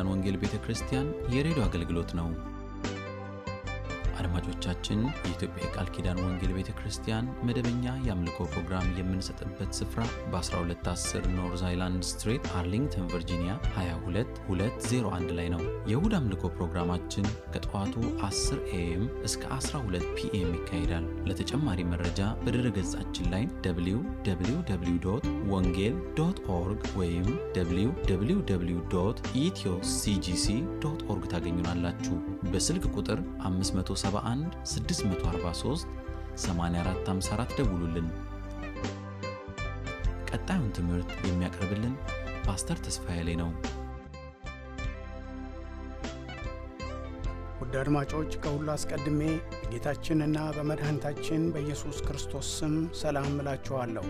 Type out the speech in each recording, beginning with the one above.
ኪዳን ወንጌል ቤተ ክርስቲያን የሬዲዮ አገልግሎት ነው። አድማጮቻችን፣ የኢትዮጵያ የቃል ኪዳን ወንጌል ቤተ ክርስቲያን መደበኛ የአምልኮ ፕሮግራም የምንሰጥበት ስፍራ በ1210 ኖርዝ አይላንድ ስትሬት አርሊንግተን ቨርጂኒያ 22201 ላይ ነው። የእሁድ አምልኮ ፕሮግራማችን ከጠዋቱ 10 ኤኤም እስከ 12 ፒኤም ይካሄዳል። ለተጨማሪ መረጃ በድረ ገጻችን ላይ www ወንጌል ዶት ኦርግ ወይም www ኢትዮ ሲጂሲ ዶት ኦርግ ታገኙናላችሁ። በስልክ ቁጥር 571 643 8454 ደውሉልን። ቀጣዩን ትምህርት የሚያቀርብልን ፓስተር ተስፋዬ ላይ ነው። ውድ አድማጮች ከሁሉ አስቀድሜ በጌታችንና በመድኃኒታችን በኢየሱስ ክርስቶስ ስም ሰላም እላችኋለሁ።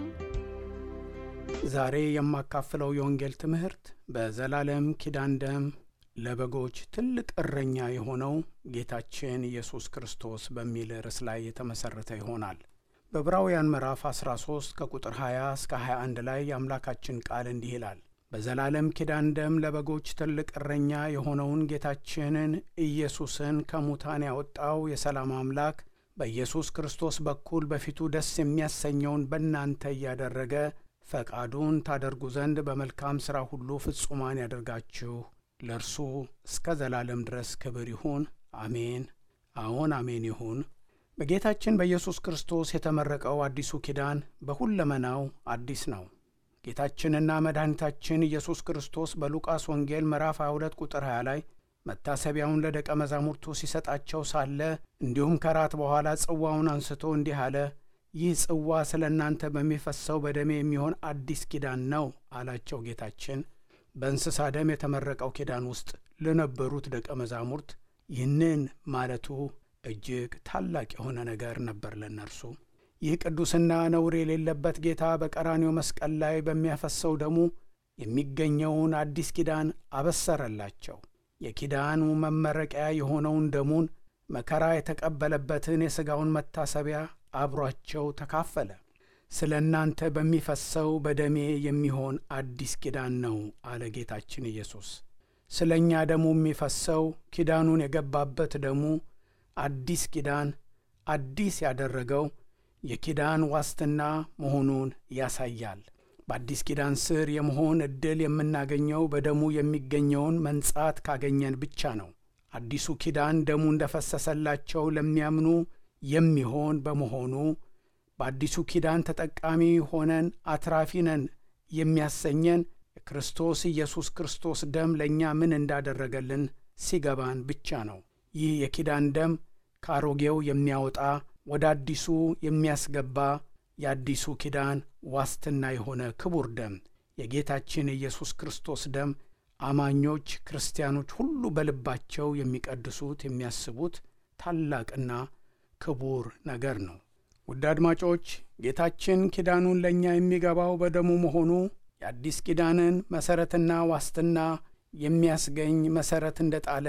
ዛሬ የማካፍለው የወንጌል ትምህርት በዘላለም ኪዳን ደም ለበጎች ትልቅ እረኛ የሆነው ጌታችን ኢየሱስ ክርስቶስ በሚል ርዕስ ላይ የተመሠረተ ይሆናል። በዕብራውያን ምዕራፍ 13 ከቁጥር 20 እስከ 21 ላይ የአምላካችን ቃል እንዲህ ይላል በዘላለም ኪዳን ደም ለበጎች ትልቅ እረኛ የሆነውን ጌታችንን ኢየሱስን ከሙታን ያወጣው የሰላም አምላክ በኢየሱስ ክርስቶስ በኩል በፊቱ ደስ የሚያሰኘውን በእናንተ እያደረገ ፈቃዱን ታደርጉ ዘንድ በመልካም ሥራ ሁሉ ፍጹማን ያደርጋችሁ ለእርሱ እስከ ዘላለም ድረስ ክብር ይሁን፣ አሜን። አዎን አሜን ይሁን። በጌታችን በኢየሱስ ክርስቶስ የተመረቀው አዲሱ ኪዳን በሁለመናው አዲስ ነው። ጌታችንና መድኃኒታችን ኢየሱስ ክርስቶስ በሉቃስ ወንጌል ምዕራፍ 22 ቁጥር 20 ላይ መታሰቢያውን ለደቀ መዛሙርቱ ሲሰጣቸው ሳለ እንዲሁም ከራት በኋላ ጽዋውን አንስቶ እንዲህ አለ፣ ይህ ጽዋ ስለ እናንተ በሚፈሰው በደሜ የሚሆን አዲስ ኪዳን ነው አላቸው። ጌታችን በእንስሳ ደም የተመረቀው ኪዳን ውስጥ ለነበሩት ደቀ መዛሙርት ይህንን ማለቱ እጅግ ታላቅ የሆነ ነገር ነበር ለእነርሱ። ይህ ቅዱስና ነውር የሌለበት ጌታ በቀራኒው መስቀል ላይ በሚያፈሰው ደሙ የሚገኘውን አዲስ ኪዳን አበሰረላቸው። የኪዳኑ መመረቂያ የሆነውን ደሙን መከራ የተቀበለበትን የሥጋውን መታሰቢያ አብሯቸው ተካፈለ። ስለ እናንተ በሚፈሰው በደሜ የሚሆን አዲስ ኪዳን ነው አለ ጌታችን ኢየሱስ። ስለ እኛ ደሙ የሚፈሰው ኪዳኑን የገባበት ደሙ አዲስ ኪዳን አዲስ ያደረገው የኪዳን ዋስትና መሆኑን ያሳያል። በአዲስ ኪዳን ስር የመሆን ዕድል የምናገኘው በደሙ የሚገኘውን መንጻት ካገኘን ብቻ ነው። አዲሱ ኪዳን ደሙ እንደፈሰሰላቸው ለሚያምኑ የሚሆን በመሆኑ በአዲሱ ኪዳን ተጠቃሚ ሆነን አትራፊ ነን የሚያሰኘን የክርስቶስ ኢየሱስ ክርስቶስ ደም ለእኛ ምን እንዳደረገልን ሲገባን ብቻ ነው። ይህ የኪዳን ደም ከአሮጌው የሚያወጣ ወደ አዲሱ የሚያስገባ የአዲሱ ኪዳን ዋስትና የሆነ ክቡር ደም የጌታችን የኢየሱስ ክርስቶስ ደም አማኞች ክርስቲያኖች ሁሉ በልባቸው የሚቀድሱት የሚያስቡት ታላቅና ክቡር ነገር ነው። ውድ አድማጮች ጌታችን ኪዳኑን ለእኛ የሚገባው በደሙ መሆኑ የአዲስ ኪዳንን መሠረትና ዋስትና የሚያስገኝ መሠረት እንደጣለ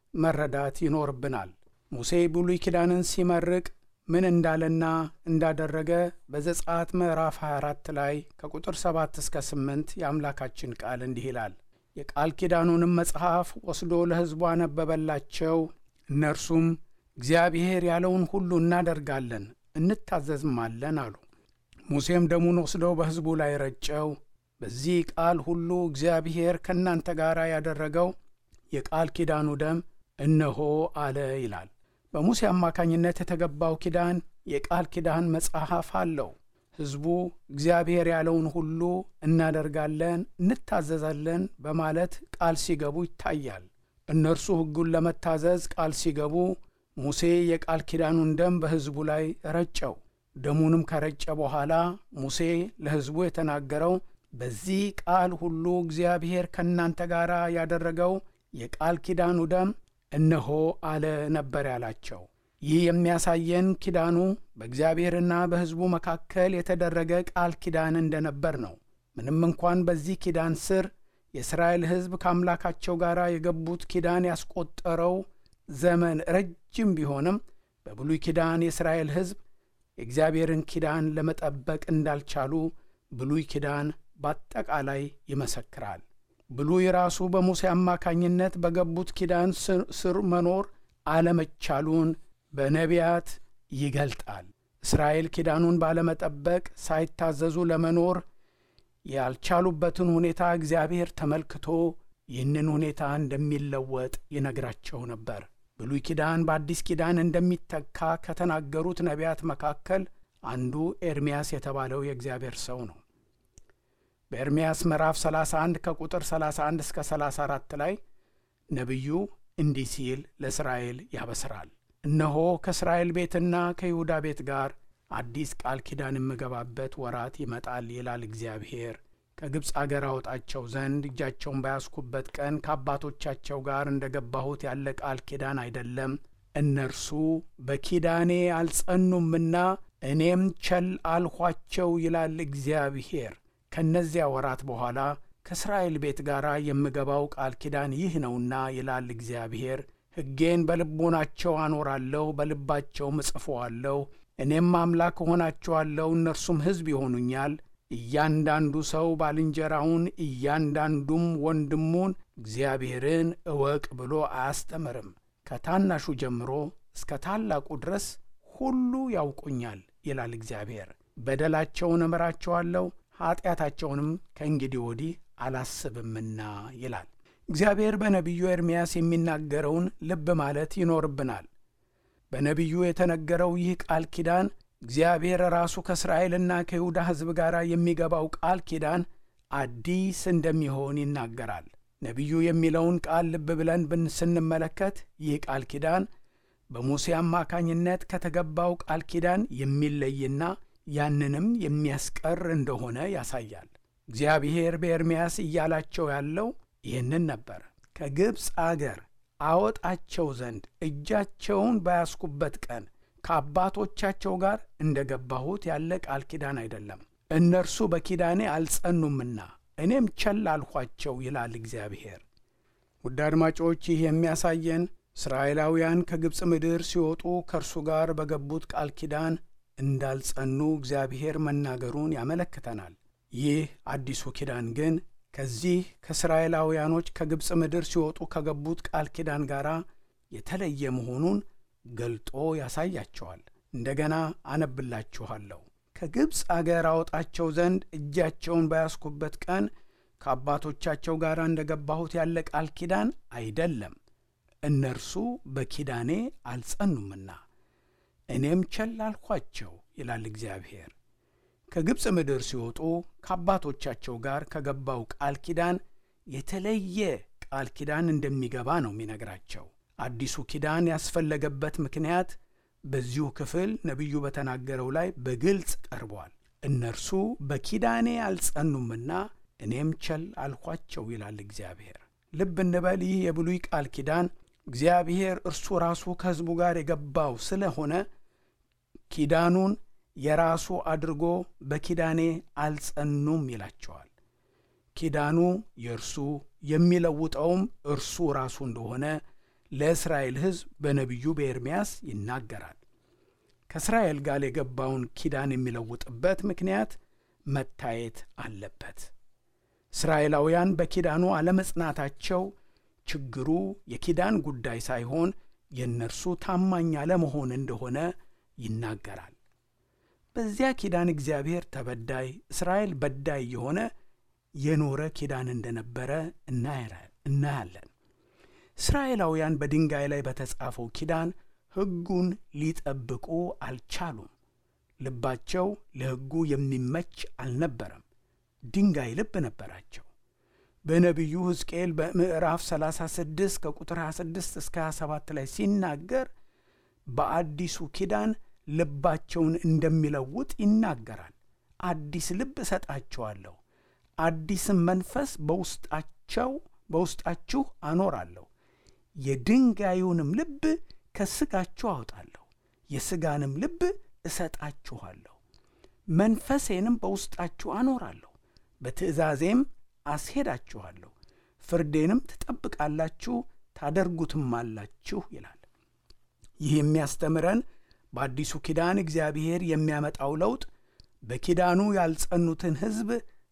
መረዳት ይኖርብናል። ሙሴ ብሉይ ኪዳንን ሲመርቅ ምን እንዳለና እንዳደረገ በዘጸአት ምዕራፍ 24 ላይ ከቁጥር 7 እስከ 8 የአምላካችን ቃል እንዲህ ይላል። የቃል ኪዳኑንም መጽሐፍ ወስዶ ለሕዝቡ አነበበላቸው። እነርሱም እግዚአብሔር ያለውን ሁሉ እናደርጋለን እንታዘዝማለን አሉ። ሙሴም ደሙን ወስደው በሕዝቡ ላይ ረጨው። በዚህ ቃል ሁሉ እግዚአብሔር ከእናንተ ጋር ያደረገው የቃል ኪዳኑ ደም እነሆ አለ ይላል። በሙሴ አማካኝነት የተገባው ኪዳን የቃል ኪዳን መጽሐፍ አለው። ሕዝቡ እግዚአብሔር ያለውን ሁሉ እናደርጋለን፣ እንታዘዛለን በማለት ቃል ሲገቡ ይታያል። እነርሱ ሕጉን ለመታዘዝ ቃል ሲገቡ ሙሴ የቃል ኪዳኑን ደም በሕዝቡ ላይ ረጨው። ደሙንም ከረጨ በኋላ ሙሴ ለሕዝቡ የተናገረው በዚህ ቃል ሁሉ እግዚአብሔር ከእናንተ ጋር ያደረገው የቃል ኪዳኑ ደም እነሆ አለ ነበር ያላቸው። ይህ የሚያሳየን ኪዳኑ በእግዚአብሔርና በሕዝቡ መካከል የተደረገ ቃል ኪዳን እንደነበር ነው። ምንም እንኳን በዚህ ኪዳን ስር የእስራኤል ሕዝብ ከአምላካቸው ጋር የገቡት ኪዳን ያስቆጠረው ዘመን ረጅም ቢሆንም በብሉይ ኪዳን የእስራኤል ሕዝብ የእግዚአብሔርን ኪዳን ለመጠበቅ እንዳልቻሉ ብሉይ ኪዳን በአጠቃላይ ይመሰክራል። ብሉይ ራሱ በሙሴ አማካኝነት በገቡት ኪዳን ስር መኖር አለመቻሉን በነቢያት ይገልጣል። እስራኤል ኪዳኑን ባለመጠበቅ ሳይታዘዙ ለመኖር ያልቻሉበትን ሁኔታ እግዚአብሔር ተመልክቶ ይህንን ሁኔታ እንደሚለወጥ ይነግራቸው ነበር። ብሉይ ኪዳን በአዲስ ኪዳን እንደሚተካ ከተናገሩት ነቢያት መካከል አንዱ ኤርምያስ የተባለው የእግዚአብሔር ሰው ነው። በኤርምያስ ምዕራፍ 31 ከቁጥር 31 እስከ 34 ላይ ነቢዩ እንዲህ ሲል ለእስራኤል ያበስራል። እነሆ ከእስራኤል ቤትና ከይሁዳ ቤት ጋር አዲስ ቃል ኪዳን የምገባበት ወራት ይመጣል ይላል እግዚአብሔር። ከግብፅ አገር አወጣቸው ዘንድ እጃቸውን ባያስኩበት ቀን ከአባቶቻቸው ጋር እንደ ገባሁት ያለ ቃል ኪዳን አይደለም። እነርሱ በኪዳኔ አልጸኑምና እኔም ቸል አልኋቸው ይላል እግዚአብሔር። ከእነዚያ ወራት በኋላ ከእስራኤል ቤት ጋር የምገባው ቃል ኪዳን ይህ ነውና ይላል እግዚአብሔር። ሕጌን በልቦናቸው አኖራለሁ፣ በልባቸውም እጽፈዋለሁ። እኔም አምላክ እሆናቸዋለሁ፣ እነርሱም ሕዝብ ይሆኑኛል። እያንዳንዱ ሰው ባልንጀራውን እያንዳንዱም ወንድሙን እግዚአብሔርን እወቅ ብሎ አያስተምርም። ከታናሹ ጀምሮ እስከ ታላቁ ድረስ ሁሉ ያውቁኛል ይላል እግዚአብሔር። በደላቸውን እምራቸዋለሁ ኀጢአታቸውንም ከእንግዲህ ወዲህ አላስብምና ይላል እግዚአብሔር። በነቢዩ ኤርምያስ የሚናገረውን ልብ ማለት ይኖርብናል። በነቢዩ የተነገረው ይህ ቃል ኪዳን እግዚአብሔር ራሱ ከእስራኤልና ከይሁዳ ሕዝብ ጋር የሚገባው ቃል ኪዳን አዲስ እንደሚሆን ይናገራል። ነቢዩ የሚለውን ቃል ልብ ብለን ብን ስንመለከት ይህ ቃል ኪዳን በሙሴ አማካኝነት ከተገባው ቃል ኪዳን የሚለይና ያንንም የሚያስቀር እንደሆነ ያሳያል። እግዚአብሔር በኤርምያስ እያላቸው ያለው ይህንን ነበር። ከግብፅ አገር አወጣቸው ዘንድ እጃቸውን ባያስኩበት ቀን ከአባቶቻቸው ጋር እንደ ገባሁት ያለ ቃል ኪዳን አይደለም። እነርሱ በኪዳኔ አልጸኑምና እኔም ቸል አልኋቸው ይላል እግዚአብሔር። ውድ አድማጮች፣ ይህ የሚያሳየን እስራኤላውያን ከግብፅ ምድር ሲወጡ ከእርሱ ጋር በገቡት ቃል ኪዳን እንዳልጸኑ እግዚአብሔር መናገሩን ያመለክተናል። ይህ አዲሱ ኪዳን ግን ከዚህ ከእስራኤላውያኖች ከግብፅ ምድር ሲወጡ ከገቡት ቃል ኪዳን ጋር የተለየ መሆኑን ገልጦ ያሳያቸዋል። እንደገና አነብላችኋለሁ። ከግብፅ አገር አወጣቸው ዘንድ እጃቸውን ባያስኩበት ቀን ከአባቶቻቸው ጋር እንደ ገባሁት ያለ ቃል ኪዳን አይደለም። እነርሱ በኪዳኔ አልጸኑምና እኔም ቸል አልኋቸው ይላል እግዚአብሔር። ከግብፅ ምድር ሲወጡ ከአባቶቻቸው ጋር ከገባው ቃል ኪዳን የተለየ ቃል ኪዳን እንደሚገባ ነው የሚነግራቸው። አዲሱ ኪዳን ያስፈለገበት ምክንያት በዚሁ ክፍል ነቢዩ በተናገረው ላይ በግልጽ ቀርቧል። እነርሱ በኪዳኔ አልጸኑምና እኔም ቸል አልኋቸው ይላል እግዚአብሔር። ልብ እንበል፣ ይህ የብሉይ ቃል ኪዳን እግዚአብሔር እርሱ ራሱ ከሕዝቡ ጋር የገባው ስለሆነ ኪዳኑን የራሱ አድርጎ በኪዳኔ አልጸኑም ይላቸዋል። ኪዳኑ የእርሱ የሚለውጠውም እርሱ ራሱ እንደሆነ ለእስራኤል ሕዝብ በነቢዩ በኤርምያስ ይናገራል። ከእስራኤል ጋር የገባውን ኪዳን የሚለውጥበት ምክንያት መታየት አለበት። እስራኤላውያን በኪዳኑ አለመጽናታቸው ችግሩ የኪዳን ጉዳይ ሳይሆን የእነርሱ ታማኝ አለመሆን እንደሆነ ይናገራል። በዚያ ኪዳን እግዚአብሔር ተበዳይ፣ እስራኤል በዳይ የሆነ የኖረ ኪዳን እንደነበረ እናያለን። እስራኤላውያን በድንጋይ ላይ በተጻፈው ኪዳን ሕጉን ሊጠብቁ አልቻሉም። ልባቸው ለሕጉ የሚመች አልነበረም። ድንጋይ ልብ ነበራቸው። በነቢዩ ሕዝቅኤል በምዕራፍ 36 ከቁጥር 26 እስከ 27 ላይ ሲናገር በአዲሱ ኪዳን ልባቸውን እንደሚለውጥ ይናገራል። አዲስ ልብ እሰጣቸዋለሁ፣ አዲስም መንፈስ በውስጣቸው በውስጣችሁ አኖራለሁ፣ የድንጋዩንም ልብ ከሥጋችሁ አውጣለሁ፣ የሥጋንም ልብ እሰጣችኋለሁ፣ መንፈሴንም በውስጣችሁ አኖራለሁ፣ በትእዛዜም አስሄዳችኋለሁ፣ ፍርዴንም ትጠብቃላችሁ ታደርጉትም አላችሁ ይላል። ይህ የሚያስተምረን በአዲሱ ኪዳን እግዚአብሔር የሚያመጣው ለውጥ በኪዳኑ ያልጸኑትን ሕዝብ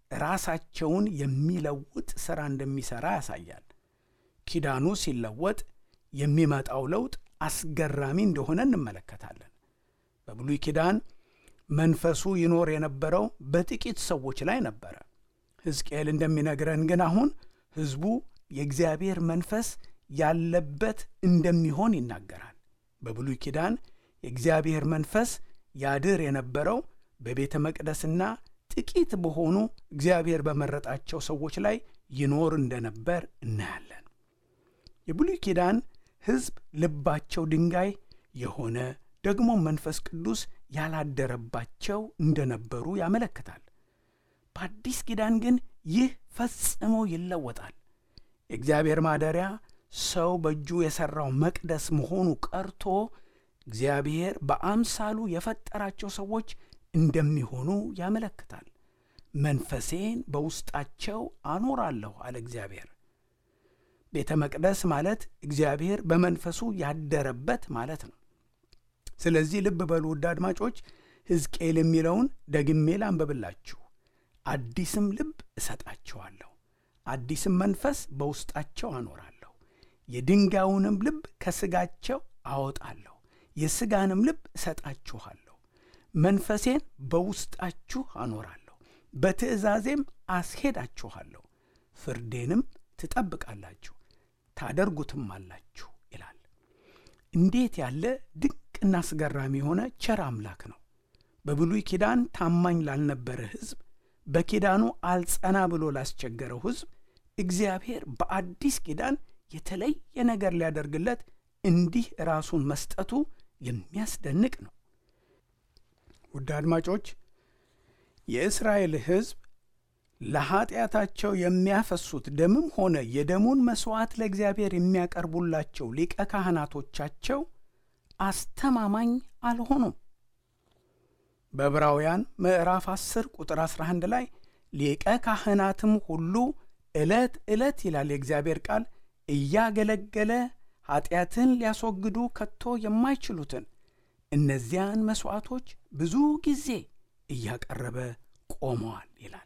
ራሳቸውን የሚለውጥ ሥራ እንደሚሠራ ያሳያል። ኪዳኑ ሲለወጥ የሚመጣው ለውጥ አስገራሚ እንደሆነ እንመለከታለን። በብሉይ ኪዳን መንፈሱ ይኖር የነበረው በጥቂት ሰዎች ላይ ነበረ። ሕዝቅኤል እንደሚነግረን ግን አሁን ሕዝቡ የእግዚአብሔር መንፈስ ያለበት እንደሚሆን ይናገራል። በብሉይ ኪዳን የእግዚአብሔር መንፈስ ያድር የነበረው በቤተ መቅደስና ጥቂት በሆኑ እግዚአብሔር በመረጣቸው ሰዎች ላይ ይኖር እንደነበር እናያለን። የብሉይ ኪዳን ሕዝብ ልባቸው ድንጋይ የሆነ ደግሞ መንፈስ ቅዱስ ያላደረባቸው እንደነበሩ ያመለክታል። በአዲስ ኪዳን ግን ይህ ፈጽሞ ይለወጣል። የእግዚአብሔር ማደሪያ ሰው በእጁ የሠራው መቅደስ መሆኑ ቀርቶ እግዚአብሔር በአምሳሉ የፈጠራቸው ሰዎች እንደሚሆኑ ያመለክታል። መንፈሴን በውስጣቸው አኖራለሁ አለ እግዚአብሔር። ቤተ መቅደስ ማለት እግዚአብሔር በመንፈሱ ያደረበት ማለት ነው። ስለዚህ ልብ በሉ ውድ አድማጮች፣ ሕዝቅኤል የሚለውን ደግሜ ላንብብላችሁ። አዲስም ልብ እሰጣቸዋለሁ፣ አዲስም መንፈስ በውስጣቸው አኖራለሁ፣ የድንጋዩንም ልብ ከሥጋቸው አወጣለሁ፣ የሥጋንም ልብ እሰጣችኋለሁ፣ መንፈሴን በውስጣችሁ አኖራለሁ፣ በትእዛዜም አስሄዳችኋለሁ፣ ፍርዴንም ትጠብቃላችሁ ታደርጉትም አላችሁ ይላል። እንዴት ያለ ድንቅና አስገራሚ የሆነ ቸር አምላክ ነው! በብሉይ ኪዳን ታማኝ ላልነበረ ሕዝብ፣ በኪዳኑ አልጸና ብሎ ላስቸገረው ሕዝብ እግዚአብሔር በአዲስ ኪዳን የተለየ ነገር ሊያደርግለት እንዲህ ራሱን መስጠቱ የሚያስደንቅ ነው። ውድ አድማጮች የእስራኤል ሕዝብ ለኀጢአታቸው የሚያፈሱት ደምም ሆነ የደሙን መሥዋዕት ለእግዚአብሔር የሚያቀርቡላቸው ሊቀ ካህናቶቻቸው አስተማማኝ አልሆኑም። በዕብራውያን ምዕራፍ 10 ቁጥር 11 ላይ ሊቀ ካህናትም ሁሉ ዕለት ዕለት ይላል የእግዚአብሔር ቃል እያገለገለ ኀጢአትን ሊያስወግዱ ከቶ የማይችሉትን እነዚያን መሥዋዕቶች ብዙ ጊዜ እያቀረበ ቆመዋል ይላል።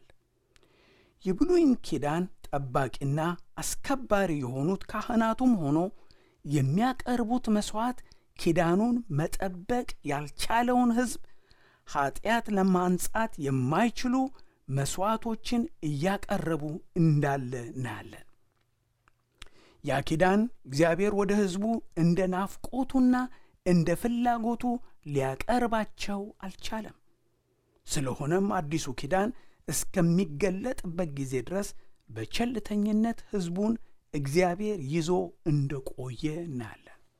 የብሉይን ኪዳን ጠባቂና አስከባሪ የሆኑት ካህናቱም ሆኖ የሚያቀርቡት መሥዋዕት ኪዳኑን መጠበቅ ያልቻለውን ሕዝብ ኀጢአት ለማንጻት የማይችሉ መሥዋዕቶችን እያቀረቡ እንዳለ እናያለን። ያ ኪዳን እግዚአብሔር ወደ ሕዝቡ እንደ ናፍቆቱና እንደ ፍላጎቱ ሊያቀርባቸው አልቻለም። ስለሆነም አዲሱ ኪዳን እስከሚገለጥበት ጊዜ ድረስ በቸልተኝነት ሕዝቡን እግዚአብሔር ይዞ እንደቆየ እናያለን።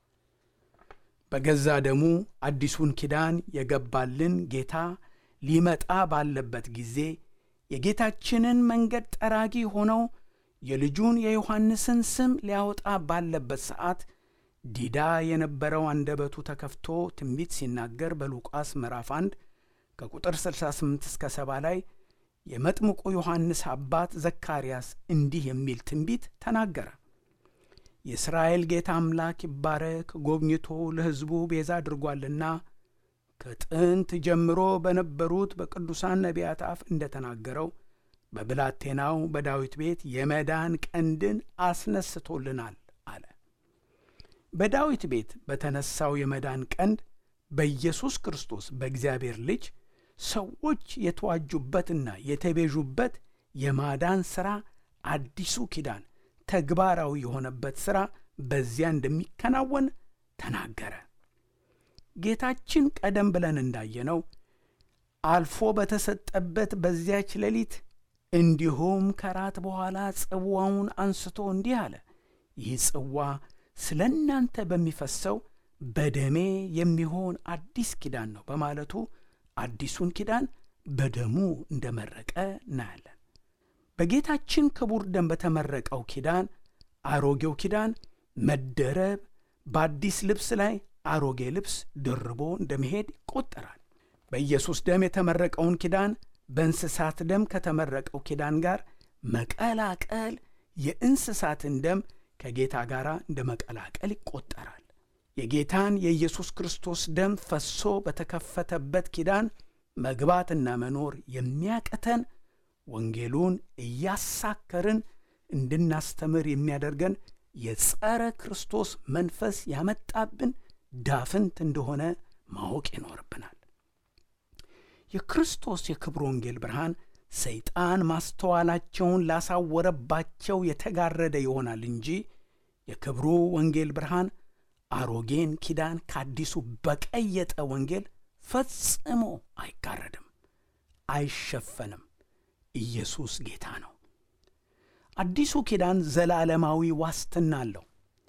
በገዛ ደሙ አዲሱን ኪዳን የገባልን ጌታ ሊመጣ ባለበት ጊዜ የጌታችንን መንገድ ጠራጊ ሆነው የልጁን የዮሐንስን ስም ሊያወጣ ባለበት ሰዓት ዲዳ የነበረው አንደበቱ ተከፍቶ ትንቢት ሲናገር በሉቃስ ምዕራፍ 1 ከቁጥር 68 እስከ 70 ላይ የመጥምቁ ዮሐንስ አባት ዘካርያስ እንዲህ የሚል ትንቢት ተናገረ። የእስራኤል ጌታ አምላክ ይባረክ፣ ጎብኝቶ ለሕዝቡ ቤዛ አድርጓልና ከጥንት ጀምሮ በነበሩት በቅዱሳን ነቢያት አፍ እንደ ተናገረው በብላቴናው በዳዊት ቤት የመዳን ቀንድን አስነስቶልናል አለ። በዳዊት ቤት በተነሳው የመዳን ቀንድ በኢየሱስ ክርስቶስ በእግዚአብሔር ልጅ ሰዎች የተዋጁበትና የተቤዡበት የማዳን ሥራ አዲሱ ኪዳን ተግባራዊ የሆነበት ሥራ በዚያ እንደሚከናወን ተናገረ። ጌታችን ቀደም ብለን እንዳየነው አልፎ በተሰጠበት በዚያች ሌሊት እንዲሁም ከራት በኋላ ጽዋውን አንስቶ እንዲህ አለ፣ ይህ ጽዋ ስለ እናንተ በሚፈሰው በደሜ የሚሆን አዲስ ኪዳን ነው በማለቱ አዲሱን ኪዳን በደሙ እንደመረቀ እናያለን። በጌታችን ክቡር ደም በተመረቀው ኪዳን አሮጌው ኪዳን መደረብ በአዲስ ልብስ ላይ አሮጌ ልብስ ደርቦ እንደመሄድ ይቆጠራል። በኢየሱስ ደም የተመረቀውን ኪዳን በእንስሳት ደም ከተመረቀው ኪዳን ጋር መቀላቀል የእንስሳትን ደም ከጌታ ጋር እንደ መቀላቀል ይቆጠራል። የጌታን የኢየሱስ ክርስቶስ ደም ፈሶ በተከፈተበት ኪዳን መግባትና መኖር የሚያቅተን ወንጌሉን እያሳከርን እንድናስተምር የሚያደርገን የጸረ ክርስቶስ መንፈስ ያመጣብን ዳፍንት እንደሆነ ማወቅ ይኖርብናል። የክርስቶስ የክብር ወንጌል ብርሃን ሰይጣን ማስተዋላቸውን ላሳወረባቸው የተጋረደ ይሆናል እንጂ የክብሩ ወንጌል ብርሃን አሮጌን ኪዳን ከአዲሱ በቀየጠ ወንጌል ፈጽሞ አይጋረድም፣ አይሸፈንም። ኢየሱስ ጌታ ነው። አዲሱ ኪዳን ዘላለማዊ ዋስትና አለው።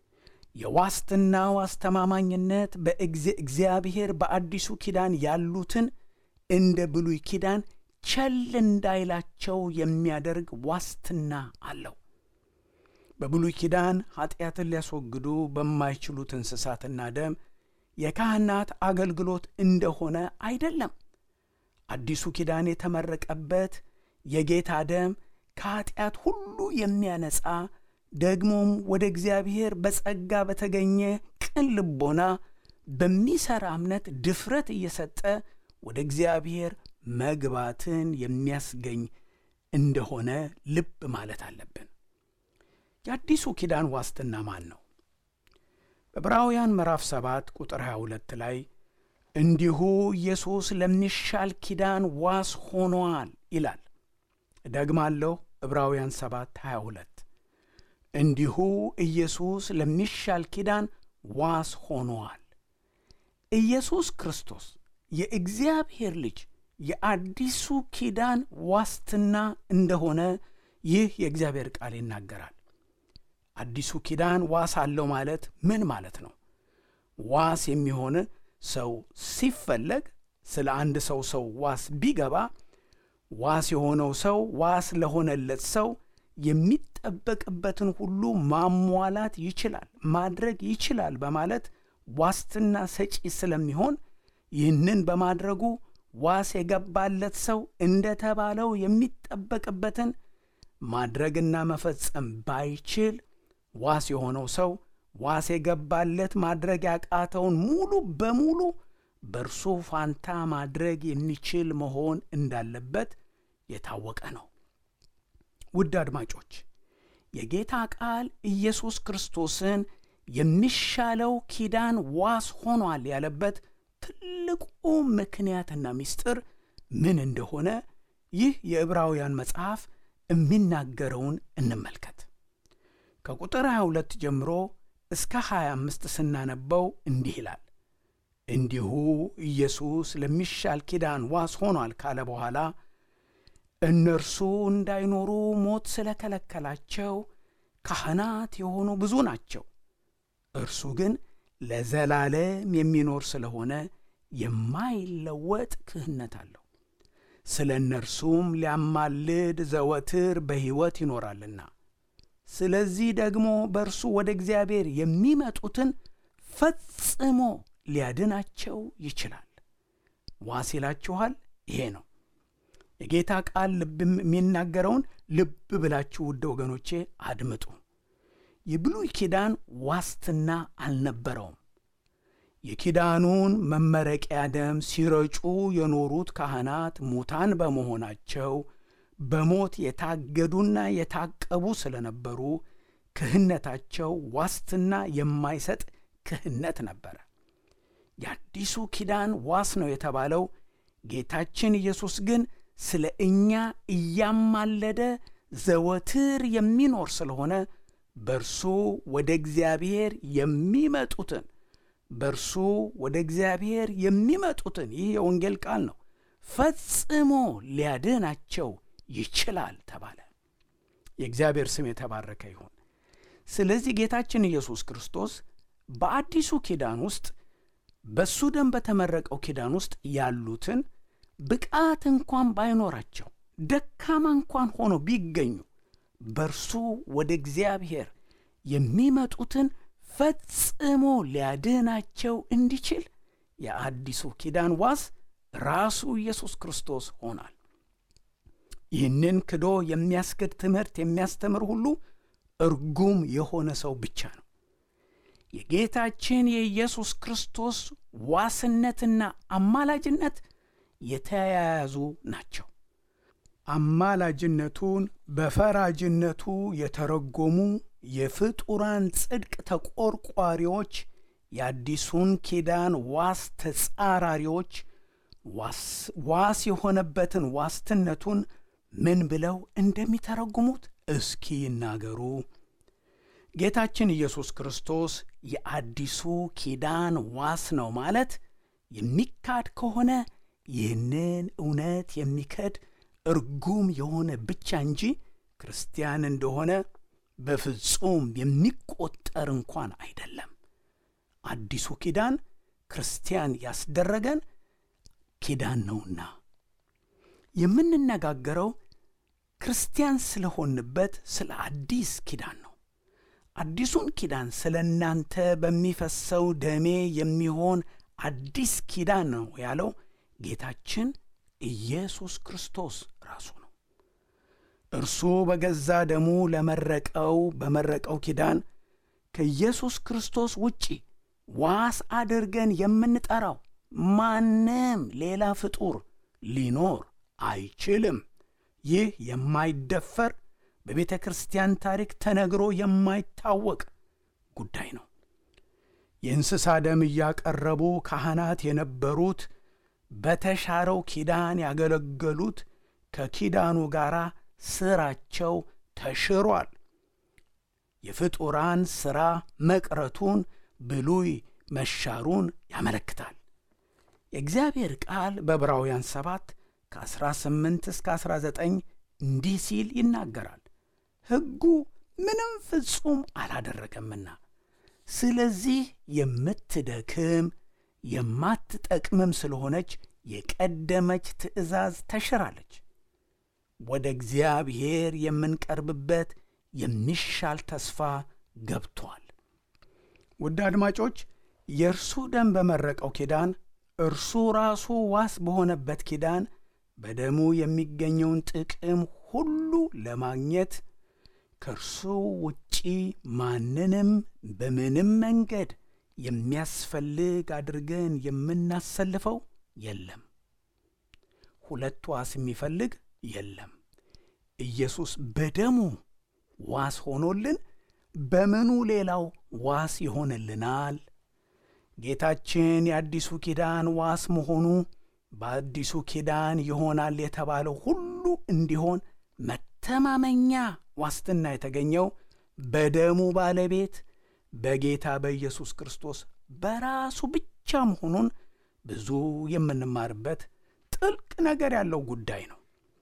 የዋስትናው አስተማማኝነት በእግዚአብሔር በአዲሱ ኪዳን ያሉትን እንደ ብሉይ ኪዳን ቸል እንዳይላቸው የሚያደርግ ዋስትና አለው። በብሉይ ኪዳን ኀጢአትን ሊያስወግዱ በማይችሉት እንስሳትና ደም የካህናት አገልግሎት እንደሆነ አይደለም። አዲሱ ኪዳን የተመረቀበት የጌታ ደም ከኀጢአት ሁሉ የሚያነጻ ደግሞም ወደ እግዚአብሔር በጸጋ በተገኘ ቅን ልቦና በሚሠራ እምነት ድፍረት እየሰጠ ወደ እግዚአብሔር መግባትን የሚያስገኝ እንደሆነ ልብ ማለት አለብን። የአዲሱ ኪዳን ዋስትና ማን ነው? በዕብራውያን ምዕራፍ 7 ቁጥር 22 ላይ እንዲሁ ኢየሱስ ለሚሻል ኪዳን ዋስ ሆኗል ይላል። እደግማለሁ። ዕብራውያን 7 22 እንዲሁ ኢየሱስ ለሚሻል ኪዳን ዋስ ሆኗል። ኢየሱስ ክርስቶስ የእግዚአብሔር ልጅ የአዲሱ ኪዳን ዋስትና እንደሆነ ይህ የእግዚአብሔር ቃል ይናገራል። አዲሱ ኪዳን ዋስ አለው ማለት ምን ማለት ነው? ዋስ የሚሆን ሰው ሲፈለግ ስለ አንድ ሰው ሰው ዋስ ቢገባ ዋስ የሆነው ሰው ዋስ ለሆነለት ሰው የሚጠበቅበትን ሁሉ ማሟላት ይችላል፣ ማድረግ ይችላል በማለት ዋስትና ሰጪ ስለሚሆን ይህንን በማድረጉ ዋስ የገባለት ሰው እንደተባለው የሚጠበቅበትን ማድረግና መፈጸም ባይችል ዋስ የሆነው ሰው ዋስ የገባለት ማድረግ ያቃተውን ሙሉ በሙሉ በእርሱ ፋንታ ማድረግ የሚችል መሆን እንዳለበት የታወቀ ነው። ውድ አድማጮች፣ የጌታ ቃል ኢየሱስ ክርስቶስን የሚሻለው ኪዳን ዋስ ሆኗል ያለበት ትልቁ ምክንያትና ምስጢር ምን እንደሆነ ይህ የዕብራውያን መጽሐፍ የሚናገረውን እንመልከት። ከቁጥር 22 ጀምሮ እስከ 25 ስናነበው እንዲህ ይላል። እንዲሁ ኢየሱስ ለሚሻል ኪዳን ዋስ ሆኗል ካለ በኋላ እነርሱ እንዳይኖሩ ሞት ስለከለከላቸው ካህናት የሆኑ ብዙ ናቸው። እርሱ ግን ለዘላለም የሚኖር ስለሆነ የማይለወጥ ክህነት አለው። ስለ እነርሱም ሊያማልድ ዘወትር በሕይወት ይኖራልና። ስለዚህ ደግሞ በእርሱ ወደ እግዚአብሔር የሚመጡትን ፈጽሞ ሊያድናቸው ይችላል። ዋስ ይላችኋል። ይሄ ነው የጌታ ቃል ልብ የሚናገረውን ልብ ብላችሁ ውድ ወገኖቼ አድምጡ። የብሉይ ኪዳን ዋስትና አልነበረውም። የኪዳኑን መመረቂያ ደም ሲረጩ የኖሩት ካህናት ሙታን በመሆናቸው በሞት የታገዱና የታቀቡ ስለነበሩ ክህነታቸው ዋስትና የማይሰጥ ክህነት ነበረ። የአዲሱ ኪዳን ዋስ ነው የተባለው ጌታችን ኢየሱስ ግን ስለ እኛ እያማለደ ዘወትር የሚኖር ስለሆነ በእርሱ ወደ እግዚአብሔር የሚመጡትን በእርሱ ወደ እግዚአብሔር የሚመጡትን ይህ የወንጌል ቃል ነው ፈጽሞ ሊያድናቸው ይችላል ተባለ። የእግዚአብሔር ስም የተባረከ ይሁን። ስለዚህ ጌታችን ኢየሱስ ክርስቶስ በአዲሱ ኪዳን ውስጥ በሱ ደም በተመረቀው ኪዳን ውስጥ ያሉትን ብቃት እንኳን ባይኖራቸው ደካማ እንኳን ሆኖ ቢገኙ በእርሱ ወደ እግዚአብሔር የሚመጡትን ፈጽሞ ሊያድናቸው እንዲችል የአዲሱ ኪዳን ዋስ ራሱ ኢየሱስ ክርስቶስ ሆኗል። ይህንን ክዶ የሚያስክድ ትምህርት የሚያስተምር ሁሉ እርጉም የሆነ ሰው ብቻ ነው። የጌታችን የኢየሱስ ክርስቶስ ዋስነትና አማላጅነት የተያያዙ ናቸው። አማላጅነቱን በፈራጅነቱ የተረጎሙ የፍጡራን ጽድቅ ተቆርቋሪዎች የአዲሱን ኪዳን ዋስ ተጻራሪዎች ዋስ የሆነበትን ዋስትነቱን ምን ብለው እንደሚተረጉሙት እስኪ ይናገሩ። ጌታችን ኢየሱስ ክርስቶስ የአዲሱ ኪዳን ዋስ ነው ማለት የሚካድ ከሆነ ይህንን እውነት የሚከድ እርጉም የሆነ ብቻ እንጂ ክርስቲያን እንደሆነ በፍጹም የሚቆጠር እንኳን አይደለም። አዲሱ ኪዳን ክርስቲያን ያስደረገን ኪዳን ነውና የምንነጋገረው ክርስቲያን ስለሆንበት ስለ አዲስ ኪዳን ነው። አዲሱን ኪዳን ስለ እናንተ በሚፈሰው ደሜ የሚሆን አዲስ ኪዳን ነው ያለው ጌታችን ኢየሱስ ክርስቶስ ራሱ ነው። እርሱ በገዛ ደሙ ለመረቀው በመረቀው ኪዳን ከኢየሱስ ክርስቶስ ውጪ ዋስ አድርገን የምንጠራው ማንም ሌላ ፍጡር ሊኖር አይችልም። ይህ የማይደፈር በቤተ ክርስቲያን ታሪክ ተነግሮ የማይታወቅ ጉዳይ ነው። የእንስሳ ደም እያቀረቡ ካህናት የነበሩት በተሻረው ኪዳን ያገለገሉት ከኪዳኑ ጋር ሥራቸው ተሽሯል። የፍጡራን ሥራ መቅረቱን ብሉይ መሻሩን ያመለክታል። የእግዚአብሔር ቃል በዕብራውያን 7 ከ18 እስከ 19 እንዲህ ሲል ይናገራል። ሕጉ ምንም ፍጹም አላደረገምና ስለዚህ የምትደክም የማትጠቅምም ስለሆነች የቀደመች ትእዛዝ ተሽራለች። ወደ እግዚአብሔር የምንቀርብበት የሚሻል ተስፋ ገብቷል። ውድ አድማጮች የእርሱ ደም በመረቀው ኪዳን እርሱ ራሱ ዋስ በሆነበት ኪዳን በደሙ የሚገኘውን ጥቅም ሁሉ ለማግኘት ከእርሱ ውጪ ማንንም በምንም መንገድ የሚያስፈልግ አድርገን የምናሰልፈው የለም። ሁለት ዋስ የሚፈልግ የለም። ኢየሱስ በደሙ ዋስ ሆኖልን በምኑ ሌላው ዋስ ይሆንልናል? ጌታችን የአዲሱ ኪዳን ዋስ መሆኑ በአዲሱ ኪዳን ይሆናል የተባለው ሁሉ እንዲሆን መተማመኛ ዋስትና የተገኘው በደሙ ባለቤት በጌታ በኢየሱስ ክርስቶስ በራሱ ብቻ መሆኑን ብዙ የምንማርበት ጥልቅ ነገር ያለው ጉዳይ ነው።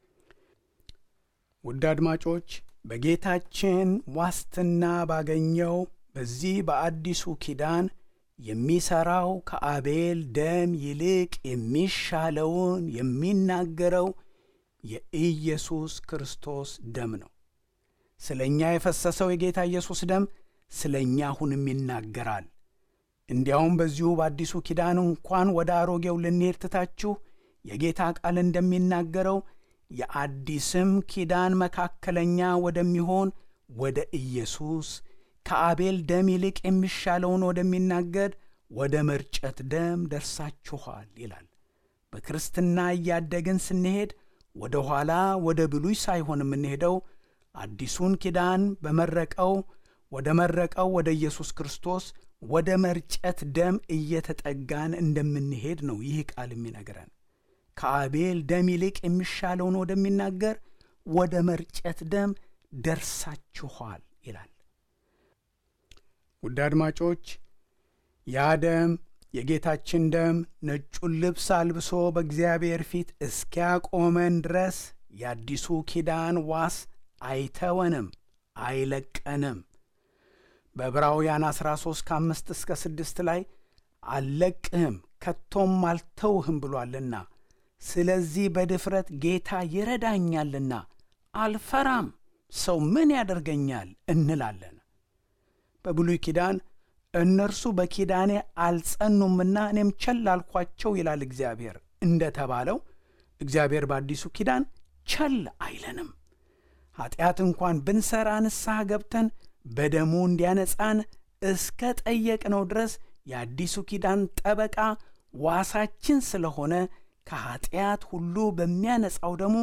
ውድ አድማጮች በጌታችን ዋስትና ባገኘው በዚህ በአዲሱ ኪዳን የሚሠራው ከአቤል ደም ይልቅ የሚሻለውን የሚናገረው የኢየሱስ ክርስቶስ ደም ነው። ስለ እኛ የፈሰሰው የጌታ ኢየሱስ ደም ስለ እኛ አሁንም ይናገራል። እንዲያውም በዚሁ በአዲሱ ኪዳን እንኳን ወደ አሮጌው ልንሄድ ትታችሁ የጌታ ቃል እንደሚናገረው የአዲስም ኪዳን መካከለኛ ወደሚሆን ወደ ኢየሱስ ከአቤል ደም ይልቅ የሚሻለውን ወደሚናገር ወደ መርጨት ደም ደርሳችኋል ይላል። በክርስትና እያደግን ስንሄድ ወደ ኋላ ወደ ብሉይ ሳይሆን የምንሄደው አዲሱን ኪዳን በመረቀው ወደ መረቀው ወደ ኢየሱስ ክርስቶስ ወደ መርጨት ደም እየተጠጋን እንደምንሄድ ነው ይህ ቃል የሚነግረን። ከአቤል ደም ይልቅ የሚሻለውን ወደሚናገር ወደ መርጨት ደም ደርሳችኋል ይላል። ውድ አድማጮች ያ ደም የጌታችን ደም ነጩን ልብስ አልብሶ በእግዚአብሔር ፊት እስኪያቆመን ድረስ የአዲሱ ኪዳን ዋስ አይተወንም፣ አይለቀንም። በዕብራውያን 13 ከአምስት እስከ ስድስት ላይ አልለቅህም ከቶም አልተውህም ብሏልና ስለዚህ በድፍረት ጌታ ይረዳኛልና አልፈራም፣ ሰው ምን ያደርገኛል እንላለን። በብሉይ ኪዳን እነርሱ በኪዳኔ አልጸኑምና እኔም ቸል አልኳቸው ይላል እግዚአብሔር እንደ ተባለው እግዚአብሔር በአዲሱ ኪዳን ቸል አይለንም። ኀጢአት እንኳን ብንሠራ ንስሐ ገብተን በደሙ እንዲያነጻን እስከ ጠየቅነው ድረስ የአዲሱ ኪዳን ጠበቃ ዋሳችን ስለሆነ ከኀጢአት ሁሉ በሚያነጻው ደሙ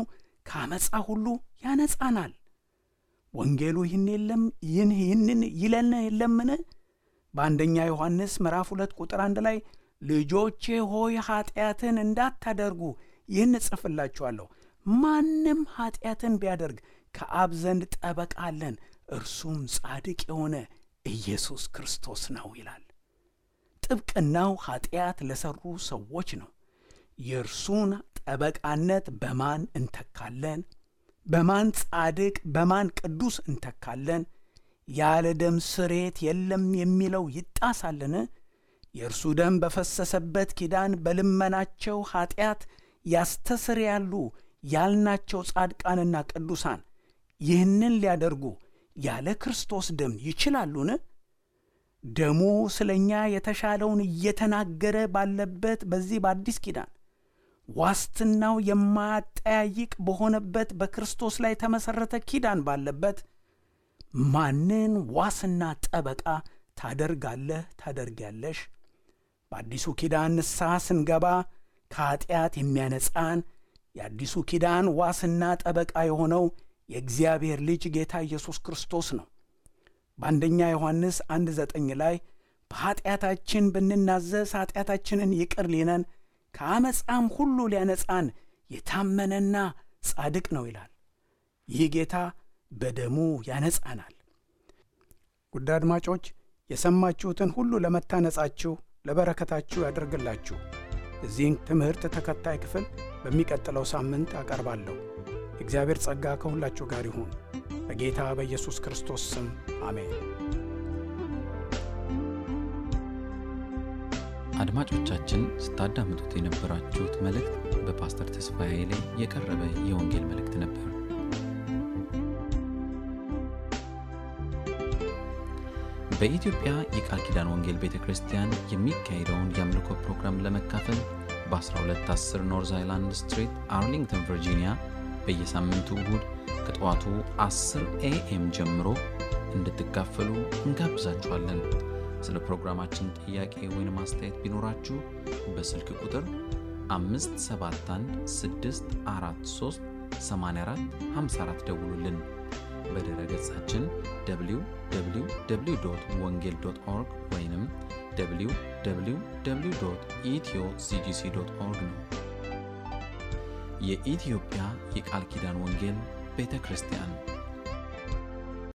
ከአመፃ ሁሉ ያነጻናል። ወንጌሉ ይህን የለም ይህን ይህንን ይለን የለምን? በአንደኛ ዮሐንስ ምዕራፍ ሁለት ቁጥር አንድ ላይ ልጆቼ ሆይ ኀጢአትን እንዳታደርጉ ይህን እጽፍላችኋለሁ፣ ማንም ኀጢአትን ቢያደርግ ከአብ ዘንድ ጠበቃ አለን፣ እርሱም ጻድቅ የሆነ ኢየሱስ ክርስቶስ ነው ይላል። ጥብቅናው ኀጢአት ለሠሩ ሰዎች ነው። የእርሱን ጠበቃነት በማን እንተካለን? በማን ጻድቅ በማን ቅዱስ እንተካለን? ያለ ደም ስሬት የለም የሚለው ይጣሳልን? የእርሱ ደም በፈሰሰበት ኪዳን በልመናቸው ኀጢአት ያስተሰርያሉ ያልናቸው ጻድቃንና ቅዱሳን ይህንን ሊያደርጉ ያለ ክርስቶስ ደም ይችላሉን? ደሙ ስለ እኛ የተሻለውን እየተናገረ ባለበት በዚህ በአዲስ ኪዳን ዋስትናው የማያጠያይቅ በሆነበት በክርስቶስ ላይ የተመሠረተ ኪዳን ባለበት ማንን ዋስና ጠበቃ ታደርጋለህ ታደርጊያለሽ? በአዲሱ ኪዳን ንስሐ ስንገባ ከኀጢአት የሚያነጻን የአዲሱ ኪዳን ዋስና ጠበቃ የሆነው የእግዚአብሔር ልጅ ጌታ ኢየሱስ ክርስቶስ ነው። በአንደኛ ዮሐንስ አንድ ዘጠኝ ላይ በኀጢአታችን ብንናዘዝ ኀጢአታችንን ይቅር ሊነን ከአመፃም ሁሉ ሊያነጻን የታመነና ጻድቅ ነው ይላል። ይህ ጌታ በደሙ ያነጻናል። ውድ አድማጮች የሰማችሁትን ሁሉ ለመታነጻችሁ ለበረከታችሁ ያደርግላችሁ። እዚህን ትምህርት ተከታይ ክፍል በሚቀጥለው ሳምንት አቀርባለሁ። የእግዚአብሔር ጸጋ ከሁላችሁ ጋር ይሁን። በጌታ በኢየሱስ ክርስቶስ ስም አሜን። አድማጮቻችን ስታዳምጡት የነበራችሁት መልእክት በፓስተር ተስፋዬ ላይ የቀረበ የወንጌል መልእክት ነበር። በኢትዮጵያ የቃል ኪዳን ወንጌል ቤተ ክርስቲያን የሚካሄደውን የአምልኮ ፕሮግራም ለመካፈል በ1210 ኖርዝ አይላንድ ስትሪት አርሊንግተን ቨርጂኒያ በየሳምንቱ እሁድ ከጠዋቱ 10 ኤኤም ጀምሮ እንድትካፈሉ እንጋብዛችኋለን። ስለ ፕሮግራማችን ጥያቄ ወይም አስተያየት ቢኖራችሁ በስልክ ቁጥር 571 ደውሉልን። በድረ ገጻችን www ወንጌል ኦርግ ወይም www ኢትዮ ሲጂሲ ኦርግ ነው። የኢትዮጵያ የቃል ኪዳን ወንጌል ቤተ ክርስቲያን